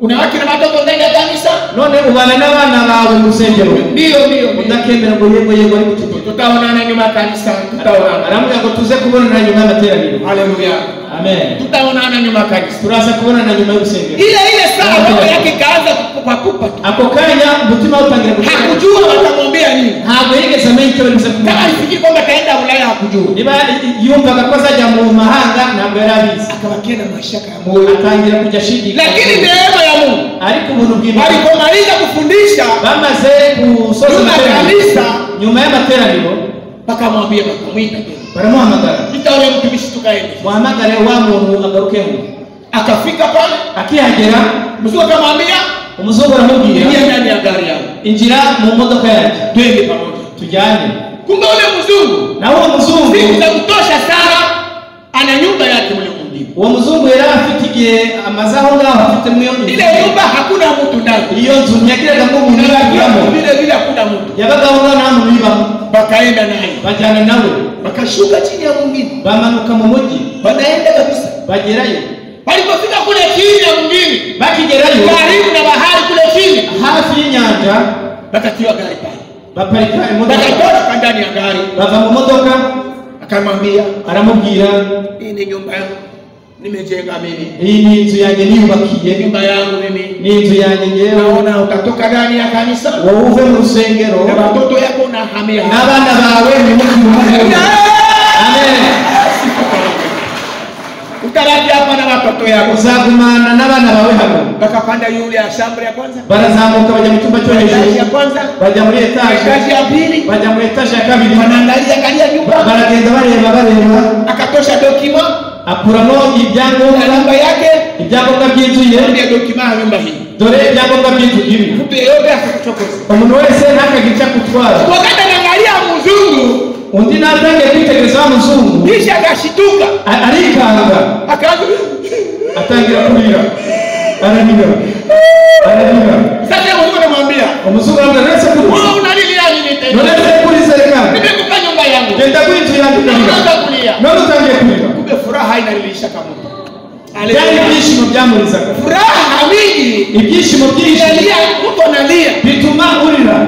una wake na watoto ndani ya kanisa none ubana n'abana bawe mu rusengero ndio ndio udakemera ngo yego yego ari gutitira tutaonana nyuma ya kanisa tutaonana aramubwira ngo tuze kubonana nyuma y'amateraniro haleluya amen tutaonana nyuma ya kanisa turaza kubonana nyuma y'urusengero ile ile saa roho yake ikaanza kupakupa ako kanya umutima we utangira gutera hakujua watamwambia nini ntabwo yigeze amenya icyo bari buze kama kumubwira alifikiri kwamba ataenda ulaya hakujua niba yumvaga ko azajya mu mahanga ntabwo yari abizi akabakia na mashaka ya Ubu moyo atangira kujya ashidikanya lakini neema ya mungu ariko ubuntu bw'imana walipomaliza kufundisha bamaze gusoza Nyuma ya amateraniro kanisa. nyuma y'amateraniro bakamwambia bakamwita tena baramuhamagara ita ule mtumishi tukaenda muhamagare wa muntu agarukemo akafika pale akihagera mzungu akamwambia umuzungu aramubwira ingia ndani ya gari yangu injira mu modoka yanjye twende pamoja tujyane kumbe ule mzungu na uwo muzungu siku za kutosha sana ana nyumba yake mwenye kumjibu uwo muzungu yari afite igihe amaze aho ngaho afite mwiyo ile nyumba hakuna mtu ndani iyo nzu ntiyagiragamo umuntu yagiramo Unajua, vile vile hakuna mtu yabagaho nta nta muntu uyibamo bakaenda naye bajyana nawe bakashuka chini ya mwingine bamanuka mu mujyi wanaenda kabisa bagerayo walipofika kule chini ya mwingine bakigerayo karibu na bahari kule chini hafi y'inyanja bakatiwa gari pale baparika imodoka bakatoka ndani ya gari bava mu modoka akamwambia aramubwira hii ni nyumba yangu nimejenga mimi iyi ni inzu yanjye niyubakiye nyumba yangu mimi ni inzu yanjye ngewe naona utatoka ndani ya kanisa wowe uve mu rusengero na watoto yako na hamia n'abana bawe nimukimuhe amen utarajia hapa na watoto yako uzagumana n'abana bawe hano bakapanda yule ashambri ya kwanza barazamuka bajya mu cyumba cyo hejuru etaji ya kwanza bajya muri etaje etaji ya pili bajya muri etaje ya kabiri wanaangalia kalia nyumba baragenda bareba bareba akatosha dokima akuramo na ibyangombwa namba yake ibyangombwa by'inzu ye ndio dokima ya nyumba hii dore ibyangombwa by'inzu ibi mtu yeyote akakuchokoza umuntu wese ntakagira icyo akutwara wakati anaangalia mzungu undi natangiye kwitegereza wa muzungu kisha akashituka a- arikanga akaanza atangira kurira ararira ararira sasa mzungu anamwambia umuzungu aramubwira nonese kuriza wewe unalilia nini tena nonese kuriza reka nimekupa nyumba yangu genda kwinjira unaanza ndukarira kulia none utangiye kurira kumbe furaha inalilisha kama byari ibyishimo byamurizaga furaha mingi ibyishimo byinshi inalia mtu analia bituma urira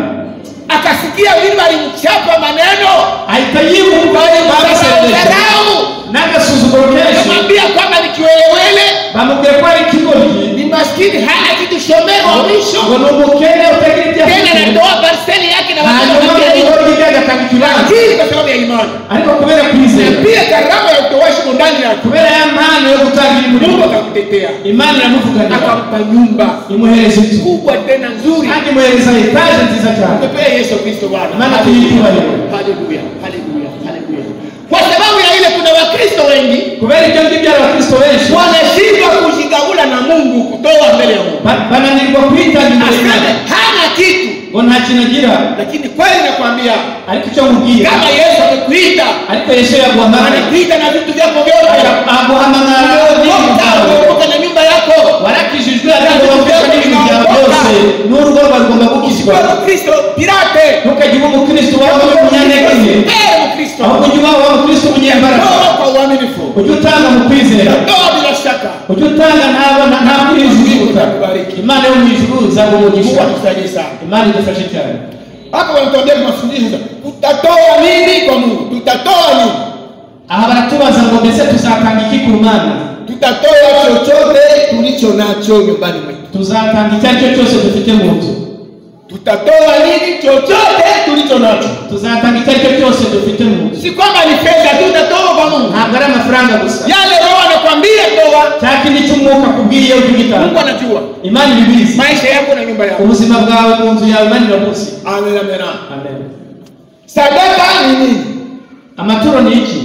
akasikia wili walimchapa maneno ahita yibumva bamusengesha dharau n'agasuzuguro kenshi namwambia kwamba ni kiwelewele bamubwiye ko ari ikigoryi ni maskini hana kitu shomero wa ngo mwisho ni umukene utagira ibyo tena afite anatoa parseli yake na watoto hanyuma wake. igoryi rye agatanga ikibanza Lakini kwa sababu ya imani ariko kubera kwizera na pia karama ya utoashi mu ndani yako kubera ya mpano yo gutanga mungu imirimo akakutetea imana iramuvuganira akampa nyumba imuhereza inzu kubwa tena nzuri kandi imuhereza etaje nziza cyane Tumepea yesu kristo bwana Maana tuliitwaliwe. haleluya haleluya haleluya kwa sababu ya ile kuna wakristo wengi kubera ibyo ngibyo hari abakristo benshi wanashindwa kujigabula na mungu kutoa mbele ya mungu ba- bananirwa kwitanga imbere aseme y'Imana. hana kitu ngo nta kintu agira lakini kweli nakwambia ariko icyo nkubwira kama yesu amekuita ariko yesu yaguhamagara anakuita na vitu vyako vyote aguhamagara n'ibintu Umeokoka, byawe umeokoka na nyumba yako warakijijwe aragomba n'ibintu byawe byose n'urugo rwawe rugomba gukizwa wewe mkristo pirate ntukagire umukristo wawe w'umunyantegenke wewe mkristo ahubwo ujye uba wa mukristo w'umunyembaraga toa kwa uaminifu ujye utanga mu kwizera toa bila shaka ujye utanga ntabwo nta mwijuguta Kubariki. imana yo mu ijuru mungu izagumugisha atusaidie sana imana idufashe cyane hapa wanatuambia kwa mafundisho tutatoa nini kwa mungu tutatoa nini aha baratubaza ngo mbese tuzatanga iki ku mana tutatoa chochote tulicho nacho nyumbani mwetu tuzatanga icyo ari cyo cyose dufite mu nzu tutatoa nini chochote tulicho nacho tuzatanga icyo ari cyo cyose dufite mu nzu si kwamba ni fedha tu utatoa kwa mungu ntabwo ari amafaranga gusa yale roho anakwambia toa cya kindi cy'umwuka akubwiye mungu ugitanga anajua imana ibibizi maisha yako na nyumba yako ubuzima bwawe mu nzu yawe imana irakuzi amen amen amen. amen sadaka ni nini amaturo ni iki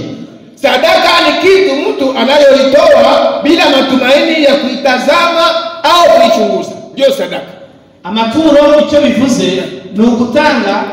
sadaka ni kitu mtu anayoitoa bila matumaini ya kuitazama au kuichunguza ndiyo sadaka amaturo icyo bivuze ni ugutanga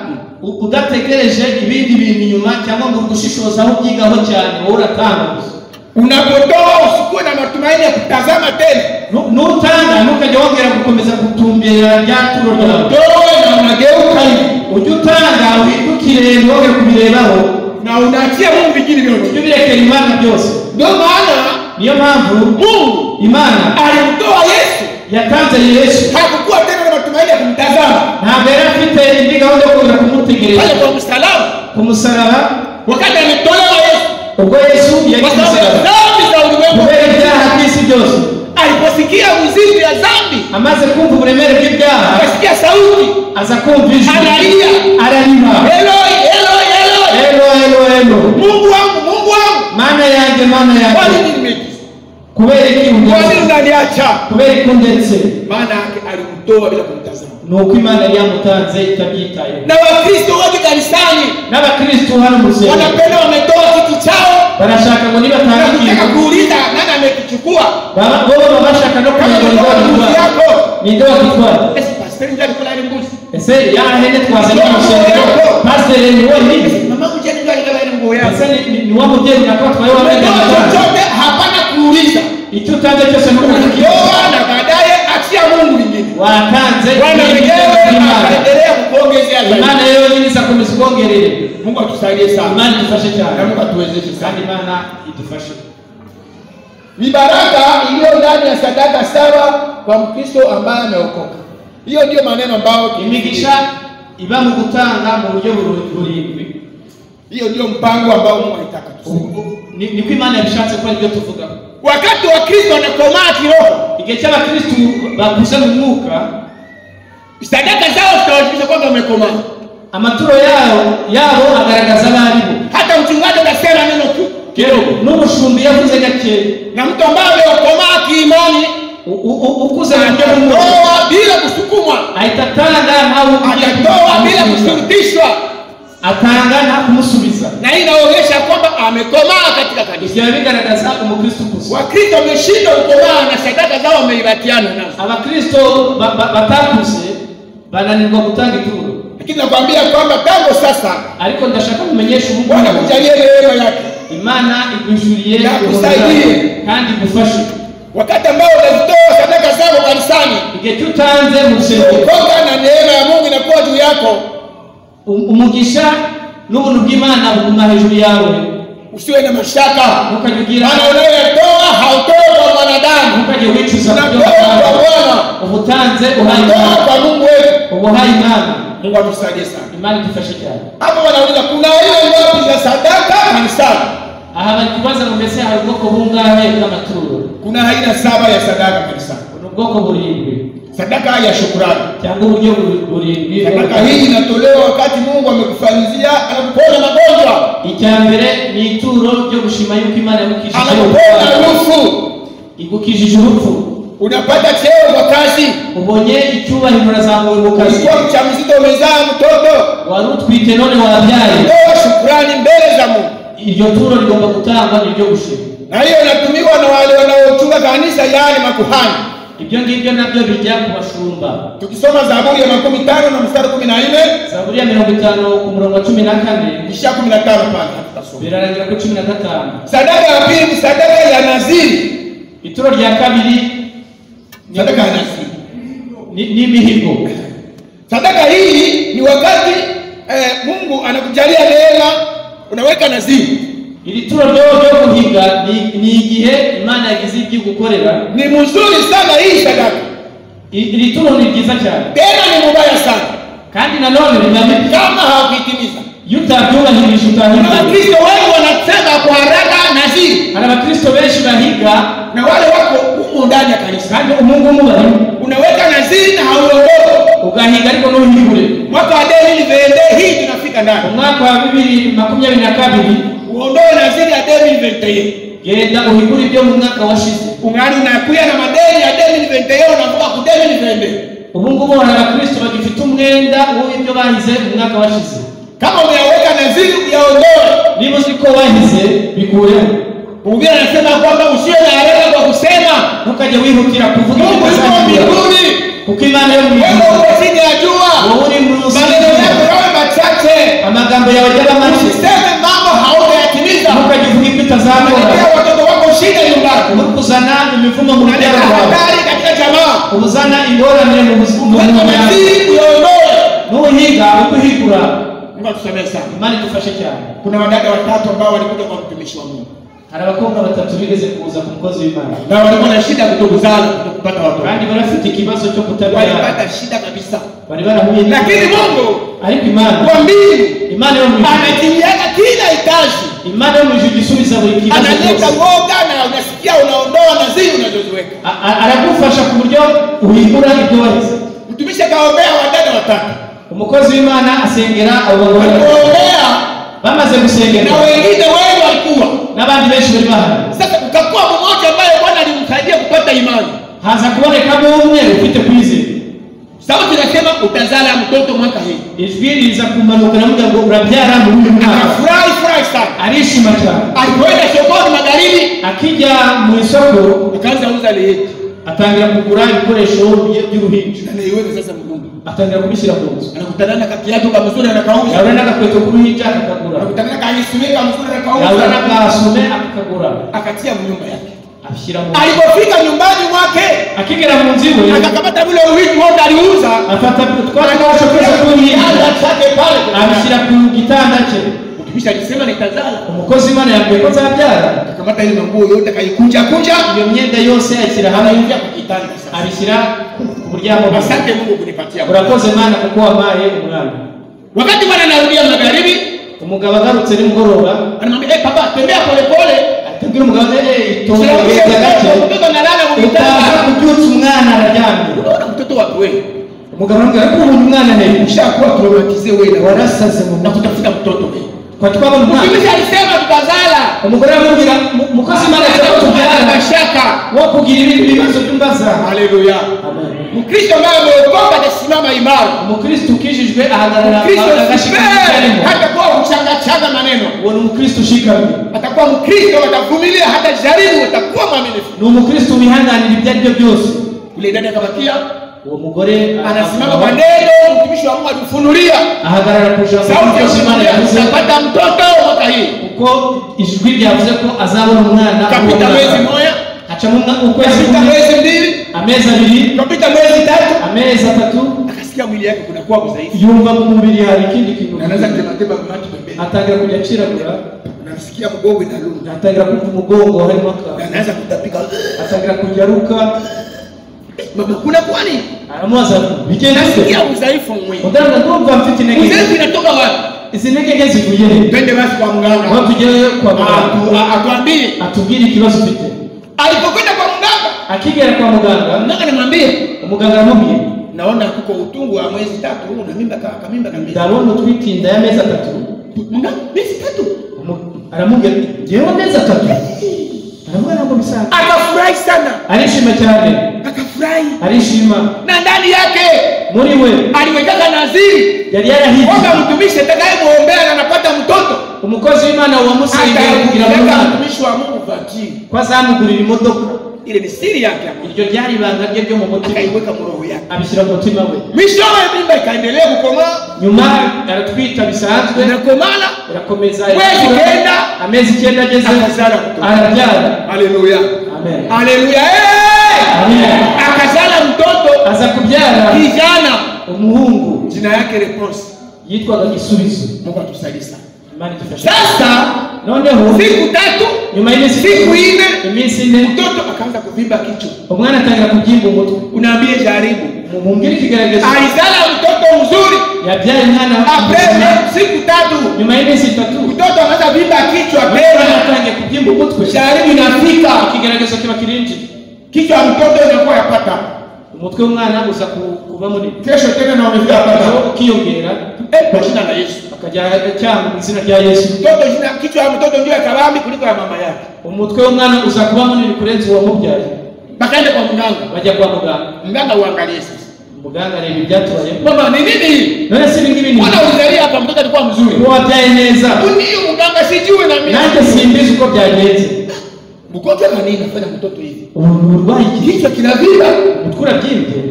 u- udategereje ibindi bintu inyuma cyangwa ngo ugushishoze aho ubyigaho cyane wowe uratanga gusa unapotoa usikuwe na matumaini ya kutazama tena Nu- nutanga ntukajya wongera gukomeza gutumbira rya turo ryawe utoe na unageuka hivi ujye utanga wihindukire ntuge kubirebaho na unaachia mungu vingine vyote ujye ubirekera imana byose ndio maana niyo mpamvu mungu imana alimtoa yesu yatanze yesu hakukuwa tena na matumaini ya kumtazama ntabwo yari afite indi gahunda yo kuza pale kumutegereza kwa msalaba ku musaraba wakati alitolewa yesu ubwo yesu yari kwa ku sababu ya musaraba dhambi za ulimwengu kubera ibyaha by'isi byose aliposikia muziki ya dhambi amaze kumva uburemere bw'ibyaha akasikia sauti aza kumva ijwi Analia. ararima eloi eloi eloi elo elo elo mungu wangu mungu wangu mana yanjye mana kwa yanjye nini nimekufa kubera iki kwa nini undetse unaniacha kubera iki undetse maana yake alimtoa bila kumtazama ni uko imana yari yamutanze itabyitayeho na wakristo wote kanisani n'abakristu hano mu rusengero wanapenda wametoa kitu chao barashaka na ngo nibatanga kutaka ikintu kuuliza nani amekichukua baba- bo baba bashaka no kama kumenya ngo ulikuwa na mbuzi yako nibagitwara ni nde wagitwara Ese pastori ndio alikuwa na ile mbuzi ese yarahene twazanye mu rusengero pasiteri ni wenyine mama mjane ndio alikuwa na ile nguo yako ese ni- ni- ni wa mubyeyi nakora twaye wamenya Umetoa gitwara chochote hapana kuuliza icyo utanze cyose ni ukukibona ukitoa na baadaye achia mungu vingine watanze bwana mwenyewe imana akaendelea kukuongezea zaidi. imana rero nyine izakomeza ubwongerere mungu atusaidie sana imana idufashe cyane na mungu atuwezeshe sana kandi imana idufashe ni baraka iliyo ndani ya sadaka saba kwa mkristo ambaye ameokoka hiyo ndiyo maneno ambayo imigisha iba mu gutanga mu buryo buru- burindwi hiyo ndiyo mpango ambao mungu alitaka tuseme Ni- niko imana yabishatse ko aribyo tuvuga wakati wa kristo anakomaa kiroho igihe cy'abakristu bakuze mu mwuka sadaka zao zitawajulisha kwamba wamekomaa amaturo yabo yabo agaragaza abo ari bo hata mchungaji atasema neno tu kidogo n'umushumbi yavuze gake na mtu ambaye ameokomaa kiimani u- u- u- ukuze mu buryo bw'umwuka atatoa bila kusukumwa ahita atanga ntawe ugiye atatoa bila kumusubiza. kushurutishwa atanga nta kumusubiza na hii inaonyesha kwamba amekomaa katika kanisa ibyo biba bigaragaza umukristu gusa wakristo wameshindwa kukomaa na sadaka zao wameibatiana nazo abakristo ba- ba- batakuze bananirwa gutanga ituro lakini nakwambia kwamba tangu sasa ariko ndashaka kumenyesha bwana ubugugu akujalie neema yake imana igwishyuriye Yakusaidie. ubuzima kandi igufashe wakati ambao unazitoa sadaka zako kanisani igihe cyo utanze mu rusengero ukoka na neema ya mungu inakuwa juu yako um- umugisha n'ubuntu bw'imana buguma hejuru yawe usiwe na mashaka ntukajye ugira maana unayoyatoa hautoi kwa mwanadamu ntukajye wicuza kubyo unatoa kwa watanze. bwana uba utanze uhaye unatoa imana kwa mungu wetu uba uhaye imana mungu atusaidie sana imana idufashe cyane hapo wanauliza kuna hiyo ngapi za sadaka kanisani aha bari kubaza ngo mbese hari ubwoko bungahe bw'amaturo kuna aina saba ya sadaka kanisani ni ubwoko burindwi sadaka ya shukurani cyangwa uburyo buri- burindwi bwo sadaka gutanga. hii inatolewa wakati mungu amekufanyizia anakupona magonjwa icya mbere ni ituro ryo gushima yuko imana yagukijije anakupona urupfu. rufu igukijije urupfu unapata cheo kwa kazi ubonye icyubahiro urazamura mu kazi ulikuwa mchamzito umezaa mtoto wari utwite none wabyaye toa shukurani mbele za mungu iryo turo rigomba gutangwa ni iryo gushima na hiyo inatumiwa na wale wanaochunga kanisa yaani makuhani ibyo ngibyo nabyo bijya ku bashumba tukisoma zaburi ya makumi tano na mstari kumi na nne zaburi ya mirongo itanu ku murongo wa cumi na kane ishia kumi na tano pale hatutasoma. birarangira kuri cumi na gatanu sadaka ya pili ni sadaka ya naziri ituro rya kabiri sadaka ya naziri ni- ni imihigo sadaka hii ni wakati eh, mungu anakujalia neema unaweka naziri iri turo ryo ryo guhiga ni- ni igihe imana yagize ibyo gukorera ni mzuri sana hii sadaka iri turo ni ryiza cyane tena ni mubaya sana kandi nanone rinamika kama hawakuitimiza iyo utabyubahirije kuna wakristo utahirwa wengi wanasema kwa haraka naziri hari abakristo benshi bahiga na kanisa kandi umungu w'umugabo unaweka nadhiri na hauondoki ugahiga ariko ntuhigure mwaka wa David vende hii tunafika ndani umwaka wa bibiri makumyabiri na kabiri uondoe nadhiri ya David vende genda uhigure ibyo mu mwaka washize ungali unakuya na madeni ya David vende yao unavuka ku David vende ubu ngubu hari abakristo bagifite umwenda w'ibyo bahize mu mwaka washize kama unaweka nadhiri uyaondoe niba uzi ko wahize bikureho Mhubiri anasema kwamba usiwe na haraka kwa kusema ntukajye wihutira kuvuga Mungu yuko ibyo mbinguni kuko imana yo mu wewe ijuru uko chini ya jua wowe uri munsi maneno yako y'ijuru. yawe machache amagambo yawe ajyaba make usiseme mambo hautayatimiza ntukajye uvuga ibyo unaletea utazakora watoto wako shida nyumbani uri kuzana imivumo mu unaleta muryango wawe hatari katika jamaa ubuzana ingorane mu buzima mu weka muryango yawe nadhiri uyaondoe n'ubuhiga ukuhigura Mungu akusamehe sana imana idufashe cyane kuna wadada watatu ambao walikuja kwa mtumishi wa Mungu hari abakobwa batatu bigeze kuza ku mukozi w'imana na walikuwa na shida kutokuzana kutokupata watoto kandi bari bafite ikibazo cyo kutabyara walipata shida kabisa bari barahuye n'iki- lakini Mungu ariko imana kwa mbingu imana yo mu ijuru anajiliaka kila hitaji imana yo mu ijuru isubiza buri kibazo cyose analeta woga na unasikia unaondoa naziri unazoziweka A- a- aragufasha ku buryo uhigura ibyo wahize mtumishi akaombea wadada watatu umukozi w'imana asengera abo bagore walikuombea bamaze gusengerwa na wengine wengi walikuwa n'abandi benshi bari bahari sasa kukakuwa mmoja ambaye bwana alimsaidia kupata imani haza kubonekamo umwe ufite kwizera sauti inasema utazala mtoto mwaka hii ijwi riza kumanukana avuga ngo urabyara muri uyu mwaka akafurahi furahi sana arishima cyane alipoenda sokoni magharibi akijya mu isoko akaanza uza leheti atangira kugura ibikoresho bye by'uruhinja anaiweka sasa mgumu atangira kubishyira ku nzu anakutana na kakiatu kamzuri anakauza yahura n'agakweto k'uruhinja akakagura anakutana na kaisumika kamzuri yahura anakauza n'agasume akakagura akatia mnyumba yake ashyira mu nzu alipofika nyumbani mwake akigera mu nzu iwe akakamata vile uwiki wote aliuza afata utwara n'abacu twese tw'uruhinja kianda chake pale abishyira ku gitanda cye mtumishi alisema nitazala umukozi w'imana yambwiye ko nzabyara akakamata ile manguo yote akaikunja kunja iyo myenda yose ayishyira hamwe anaingia kukitanda sasa abishyira ku muryango asante mungu kunipatia urakoze mana kuko wampaye umwana wakati bwana anarudia magharibi umugabo agarutse nimugoroba anamwambia hey, papa tembea polepole atabwira umugabo ati "Eh, tonda genda gake mtoto analala utaza mukitanda kubyutsa umwana araryamye unaona mtoto wako wewe umugabo aramubwira ko uyu mwana he ushakuwa traumatize wewe warasaze mu na nda kutafuta mtoto wewe twa twabona umwana mtumishi alisema tutazala umugore aramubwira "Mu- mukozi imana cyangwa tubyara mashaka wo kugira ibindi bibazo by'umbaza haleluya mkristo ambaye ameokoka atasimama imara umukristo ukijijwe ahagarara Kristo agashikama icyo sipe arimo hatakuwa mchangachanga maneno, uwo ni umukristo ushikamye atakuwa Mkristo, atavumilia, hatajaribu, atakuwa mwaminifu. ni umukristo wihanganira ibyo ari byo byose Yule dada akabakia uwo mugore anasimama kwa neno, mtumishi wa Mungu alifunulia ahagarara ku ijambo sauti ya ry'umukozi w'imana kusimulia, yavuze utapata mtoto mwaka hii. kuko ijwi ryavuze ko azabona umwana uwo Kapita mwaka. mwezi mmoja, hacamo umwa- ukwezi kapita kumwe mwezi mbili, amezi abiri kapita mwezi tatu, amezi atatu akasikia mwili yake kunakuwa kudhaifu, yumva mu mubiri hari ikindi kintu Na anaanza kutematema mate pembeni, atangira kujya aciragura unamsikia mgongo inaluma, atangira kumva umugongo harimo Na akantu anaanza kutapika, atangira kujya aruka mama, kuna kwani? aramubaza ati, bigenda bite Nasikia udhaifu mwingi, muganga ndumva mfite intege nke." udhaifu inatoka wapi? izi ntege nke zivuye he Twende basi kwa mganga. aho tugereyo kwa muganga Atu- a- atuambie atubwire ikibazo ufite alipokwenda kwa mganga akigera kwa muganga mganga anamwambia umuganga aramubwiye naona kuko utungu wa mwezi tatu una mimba ka kamimba kabisa ndabona utwite inda y'amezi atatu mganga mwezi tatu Umu- aramubwira ati ngewe amezi atatu aramubwira ngo bisaga akafurahi sana arishima cyane akafurahi arishima na ndani yake muri we aliwekaka naziri yari yarahize kwamba mtumishi atakayemwombea na anapata mtoto umukozi w'imana wamusengera kugira ngo ataeka umwana mtumishi wa mungu vajiri ko azamugurira imodoka ile ni siri yake ambayo iryo ryari ibanga rye ryo mu mutima akaiweka mu roho yake abishyira mu mutima we mwishowe mimba ikaendelea kukomaa nyuma aratwita bisanzwe inakomala irakomeza Kwezi irakura. icyenda. amezi icyenda ageze Akazara mtoto. arabyara haleluya amen haleluya hey! amen akazala mtoto aza kubyara kijana umuhungu jina yake Reponse. yitwaga gisubizo Mungu atusaidie sana. imana idufashe Sasa noneho siku tatu nyuma y'iminsi siku ine iminsi ine mtoto akaanza kuvimba kichwa, umwana atangira kubyimba umutwe unaambie jaribu. mumbwire ikigaragaza Alizala mtoto mzuri, yabyaye umwana apreme siku tatu nyuma y'iminsi itatu mtoto anaanza vimba kichwa umwana tena, atangiye kubyimba umutwe jaribu inafika ikigaragaza kiba kirinjiye kichwa ya mtoto inakuwa yapata umutwe w'umwana gusa ku- kuba munini kesho tena naonekana aho yapata ukiyongera Eh, kwa jina la Yesu akajya cyangwa mu izina rya yesu mtoto jina kichwa ya mtoto ndio ya kabambi kuliko ya mama yake umutwe w'umwana uza kuba munini kurenza uwamubyaye bakaende kwa mganga bajya kwa muganga mganga uangalie sasa muganga areba ibyatubaye mama ni nini hii none si ibi ngibi ni mbona ulizalia hapa mtoto alikuwa mzuri wabyaye neza ndiyo mganga sijui na nanjye mimi simbizi uko byagenze mgonjwa na nini afanya mtoto hivi ubu ni uburwayi ki kichwa kinavira umutwe urabyimbye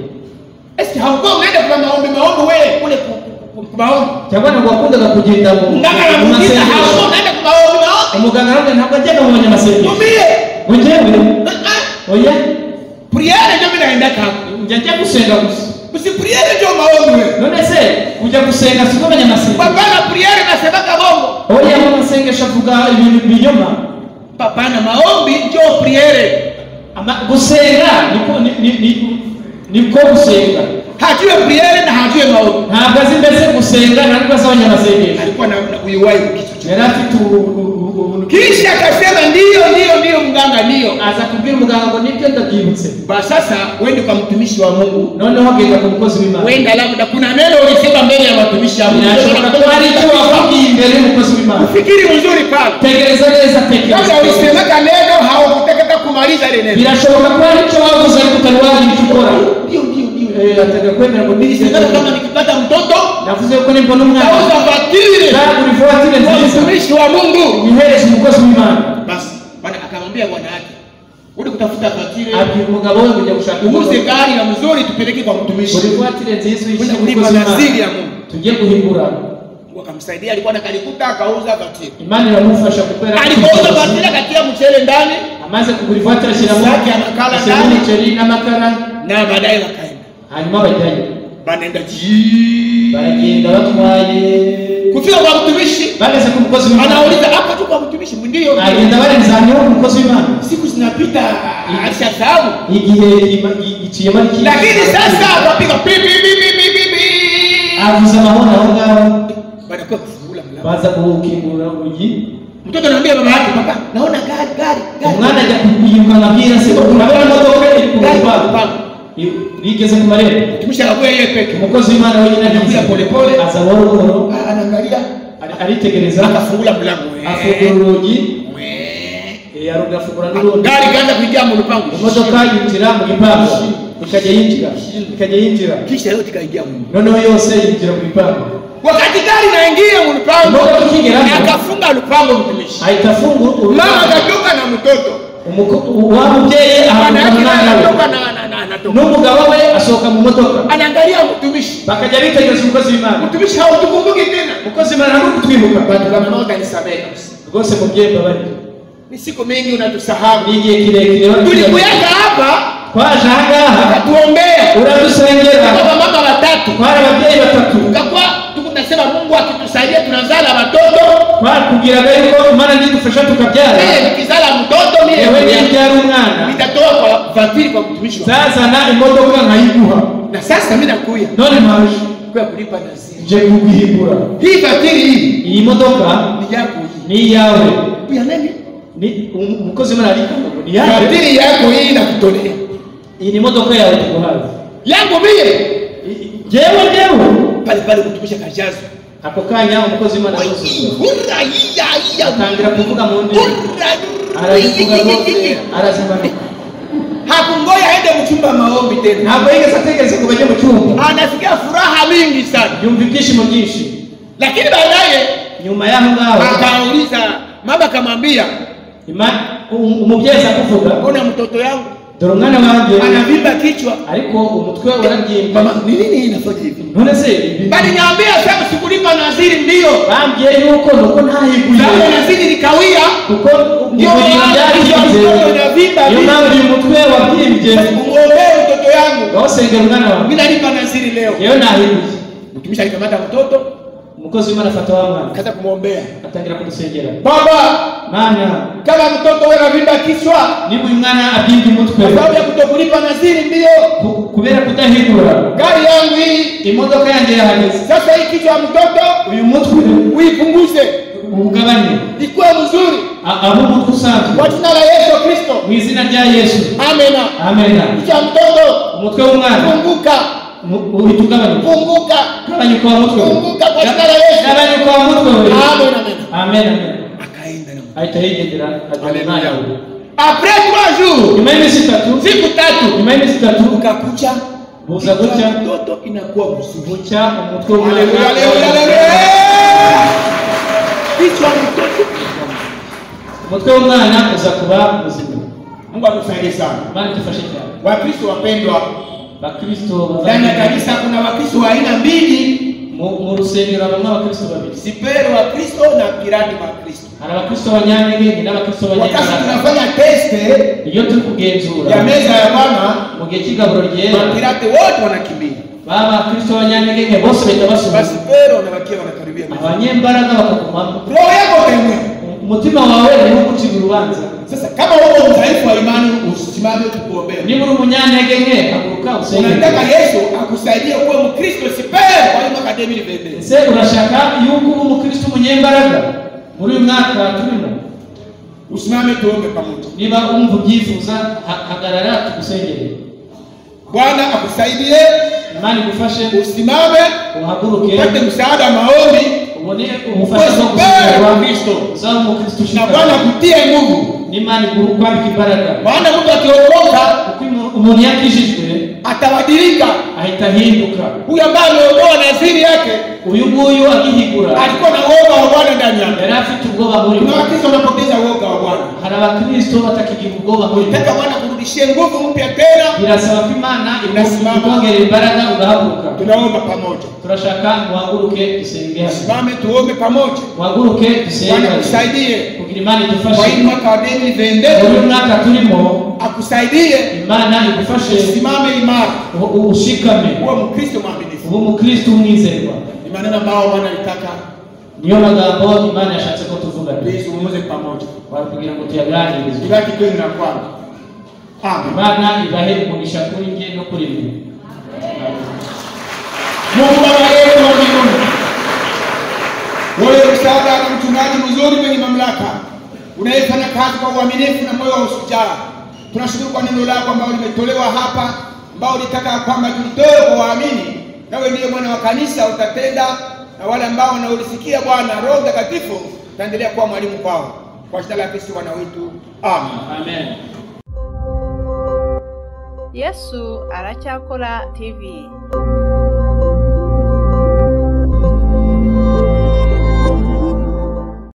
eske haukuwa unaenda kwa maombi maombi wewe kule ku- ku- ku- ku maombi cyangwa ntabwo wakundaga kugenda mu mganga mu anamuuliza masengesho haukuwa unaenda kwa maombi maombi umuganga nanjye ntabwo ajyaga mu banyamasengesho tumie wejewe Ah, oya priere ndio mimi naenda kako njya njya gusenga gusa usipriere ndio maombi wewe none se kujya gusenga siko abanyamasengesho papana priere nasemaka bongo oya mu masengesho avuga ibintu binyoma papana maombi ndio priere Ama- gusenga niko ni- ni- ni- niko gusenga hajue priere na hajue maombi ntabwo azi mbese gusenga ntabwo azi abanyamasengesho alikuwa na na uyuwai kwa kichwa chake. yari afite ubu- ubu- ubu- ubu- kisha akasema ndiyo ndiyo ndiyo mganga ndiyo aza kubwira umuganga ngo nibyo ndabyibutse ba sasa wende kwa mtumishi wa mungu noneho agenda ku mukozi w'imana wenda labda kuna neno ulisema mbele ya watumishi wa Mungu. birashoboka ko hari icyo wavugiye imbere y'umukozi w'imana Fikiri vizuri pale tegereza neza tekereza labda ulisemeka neno haukutakata kumaliza ile neno birashoboka ko hari icyo wavuze ariko utari wagira icyo ukora ndio ndio ndio Eh, atega kwemera ngo nibyo Nilisema kama nikipata mtoto navuze yuko nimbona umwana nauza fatiri nagura ivuwatire kwa nziza mtumishi wa mungu yihereza umukozi w'imana basi bana akamwambia bwana yake uli kutafuta fatiri abwira umugabo we kujya gushaka umuze imodoka. gari na mzuri tupeleke kwa buri mtumishi vuwatire nziza uyishyira kwenda ku kulipa mukozi naziri w'imana ya mungu tugiye guhingura wakamsaidia alikuwa nakalikuta akauza fatiri imana iramufasha kuko yari afite alipouza ubushobozi. fatiri akatia mchele ndani amaze kugura ivuwatire ashyiramo Isaki amakara ashyiramo ndani. umuceri n'amakara na baadaye wakaenda hanyuma bajyayo banaenda jii baragenda batwaye kufika kwa mtumishi bageze ku mukozi w'imana anauliza hapo tu kwa mtumishi ndiyo agenda barenzaniyeho ku mukozi w'imana siku zinapita alishasahau igihe ima- i- giciyemo ari kinini. lakini sasa akapiga pi, pi, pi, pi, pi, pi, pi. avuze amahoro aho ngaho Banakuwa kufungula mlango. baza kuwukingura urugi mtoto anaambia baba yake papa naona gari gari gari umwana ajya kuyiruka amabwira se urabona imodoka iri ku Gari rupa kupanga. rigeze ku marembo mtumishi anakuwa yeye peke umukozi w'imana wenyine Anakuja polepole. aza buhoro buhoro Ah, anaangalia ari- aritegereza akafungula mlango afungura Wee, urugi wee. eh, aru- afungura n'urundi gari kaanza kuingia mu lupango imodoka yinjira mu gipangu ikajya yinjira ikajya yinjira kisha yote ikaingia mu noneho yose yinjira mu gipangu wakati gari naingia mu lupango Imodoka ikigera hapo. akafunga lupango mtumishi ahita afungura mama akatoka na mtoto umuko- wa mubyeyi bwana ahagurukana yake naye n'umwana we anatoka na- na- na- anatoka n'umugabo we asohoka mu modoka anaangalia mtumishi bakajya bitegereza umukozi w'imana mtumishi hautukumbuki tena umukozi w'imana ntabwo kutwibuka batukamana utanisamehe kabisa rwose mubyeyi mbabari ni siku mingi unatusahau ni igihe kirekire tulikuyaga hapa twaje ahangaha ukatuombea uradusengera kwa mama watatu twari ababyeyi batatu tukakuwa tukunasema mungu akitusaidia tunazala watoto twakubwiraga yuko imana nidufasha tukabyara mie nikizala mtoto mie yewe mwenyewe nibyara umwana nitatoa kwa vatiri kwa mtumishi wa zazana imodoka nkayiguha na sasa mi nakuya none mpaje kwa kulipa naziri nje kuguhigura hii vatiri hii iyi modoka ni yako hii ni iyawe ya nani Ni- um- umukozi w'imana arikanga ngo ni iyawe vatiri yako hii nakutolea iyi ni imodoka yawe tuguhaye yangu mie I- i- jewe jewe pale pale kutumisha kajazo ako kanya umukozi w'imana arasusuruka hura iya iya atangira kuvuga mu ndimi hura arabivuga rwose arazimanuka hakungoya aende mchumba maombi tena ntabwo yigeze ategereza ngo bajye mu cyumba anasikia furaha mingi sana yumva ibyishimo byinshi lakini baadaye nyuma y'aho ngaho akauliza mama akamwambia ima- um- umubyeyi aza kuvuga mbona mtoto yangu dore umwana wanjye anavimba kichwa ariko umutwe warabyimba mama ni nini inafanya hivi none se ibi- baliniambia sasa sikulipa naziri ndiyo bambwiye yuko nuko sababu ntahiguye naziri nikawia kuko Ndio ivuriro maana ryarikinze iyo mtoto inavimba niyo vile. mpamvu uyu mutwe wabyimbye kumwombee mtoto yangu gahosengera umwana wawe mi nalipa naziri leo yewe ntahiguye mtumishi alikamata mtoto umukozi w'imana afata wa mwana akaza kumwombea atangira kudusengera baba mana kama mtoto we navimba kichwa niba uyu mwana abyimbye umutwe kwa sababu ya kutokulipa naziri ndiyo ku- kubera kudahigura gari yangu hii imodoka yanjye yahageze sasa hii kichwa ya mtoto uyu mutwe uipunguze ugabanye ikuwe mzuri A- aho umutwe usanzwe kwa jina la yesu kristo mu izina rya yesu amena amena cha mtoto umutwe w'umwana funguka mu- uhita ugabanyuka funguka gabanyuka wa mutwe we Funguka kwa jina la Yesu. gabanyuka wa mutwe we Amen, amen. amena amena akaenda na ahita yigendera ajyana umwana we après trois jours nyuma y'iminsi itatu siku tatu nyuma y'iminsi itatu ukakucha buza gutya mtoto inakuwa mzuri bucya umutwe w'umwana Haleluya, haleluya, haleluya. kichwa mtoto umutwe w'umwana uza kuba muzima Mungu atusaidie sana imana idufashe cyane wakristo wapendwa bakristo ndani ya bavandimwe kanisa kuna wakristo wa aina mbili mu mu rusengero habamo abakristo babiri siperi wa kristo na pirani wa kristo hari abakristo banyantege n'abakristo wakati banyembaraga tunafanya teste iyo turi kugenzura ya meza ya bwana mu gihe cy'igaburo ryera mapirate wote wanakimbia baba abakristo banyantege bose bahita basi basubiza pero wanabakia wanakaribia meza. abanyembaraga bakagumamo roho yako utaimwe umutima wawe niwo gucira urubanza sasa kama uko mdhaifu wa imani usimame tukuombee niba uri umunyantege nke haguruka usenge unataka yesu akusaidie uwe mkristo sipero kwa hiyo kademi libebe ese urashaka yuko uba umukristo umunyembaraga muri uyu mwaka turimo usimame tuombe pamoja niba wumva ubyifuza ha- hagarara tugusengere bwana akusaidie imana igufashe usimame uhaguruke upate msaada wa maombi ubone ubufasha bwo Ukwezi gusengerwa kwa Kristo. uzaba umukristo na ushika bwana akutie nguvu n'imana igukwambika imbaraga maana mtu akiokoka kuko umu- umuntu yakijijwe atabadilika ahita ahinduka huyu ambaye ameondoa naziri yake uyu nguyu agihigura alikuwa na uoga wa bwana ndani yake yari afite ubwoba muri kuna wakristo wanapoteza uoga wa bwana hari abakristo batakigira ubwoba muri nataka bwana kurudishie nguvu mpya tena birasaba ko imana Irasimama. ikongera imbaraga ugahaguruka tunaomba pamoja turashaka muhaguruke dusenge hasi simame tuombe pamoja muhaguruke dusenge bwana hasi akusaidie kugira imana kwa hii idufashe mwaka wa deni muri vendete uyu mwaka turimo akusaidie imana igufashe usimame imara u- u- ushikame kuwa mkristo mwaminifu uba umukristo umwizerwa ni maneno ambayo bwana alitaka niyo magambo imana yashatse ko tuvugana tuizungumuze pamoja Wari kugira ngo tuyaganirizwe ibaki kwenu na kwanza amen imana ibahe umugisha kuri nge no kuri mwe mungu baba yetu wa mbinguni wewe msaada na mchungaji mzuri mwenye mamlaka unayefanya kazi kwa uaminifu na moyo wa ushujaa tunashukuru kwa neno lako ambalo limetolewa hapa ambao ulitaka kwamba tulitoe kwa waamini nawe ndiye mwana wa kanisa utatenda na wale ambao wanaolisikia bwana roho mtakatifu utaendelea kuwa mwalimu kwao kwa jina la kristu bwana wetu amen amen yesu aracyakora tv